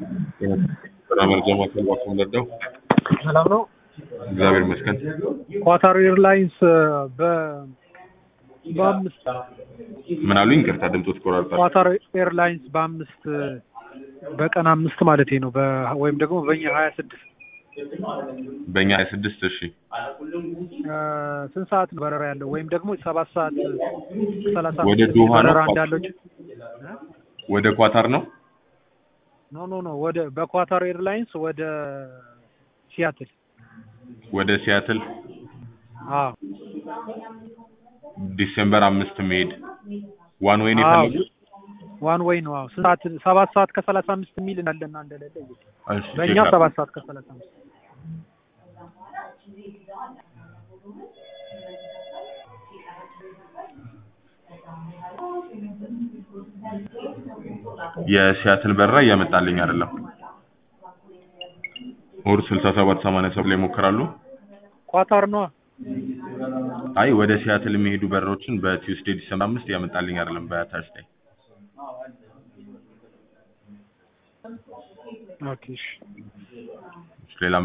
ስራ መርጃ ማዕከል ዋቆ ወለደው ሰላም ነው። እግዚአብሔር ይመስገን። ኳታር ኤርላይንስ በ በአምስት ምን አሉኝ? ይቅርታ ድምፆት ቆራርጣል። ኳታር ኤርላይንስ በአምስት በቀን አምስት ማለት ነው በ ወይም ደግሞ በእኛ ሀያ ስድስት በእኛ ሀያ ስድስት እሺ ስንት ሰዓት ነው በረራ ያለው? ወይም ደግሞ ሰባት ሰዓት ሰላሳ ወደ አምስት ዶሃ ነው? በረራ እንዳለው ወደ ኳታር ነው። ኖ ኖ ኖ ወደ በኳታር ኤርላይንስ ወደ ሲያትል ወደ ሲያትል አዎ ዲሴምበር አምስት መሄድ ዋን ወይን አዎ የፈለጉት ዋን ወይ ነው። አዎ ስንት ሰዓት ሰባት ሰዓት ከሰላሳ አምስት የሚል እንዳለና እንደሌለ እዩት። እሺ፣ በእኛ ቼክ ሰባት ሰዓት ከሰላሳ አምስት የሲያትል በረራ እያመጣልኝ አይደለም። ኦር 67 87 ላይ ይሞክራሉ። ኳታር ነዋ። አይ ወደ ሲያትል የሚሄዱ በረሮችን በቲውስዴ ዲሰምበር አምስት እያመጣልኝ አይደለም። በተርስዴይ ኦኬ እሺ። ሌላ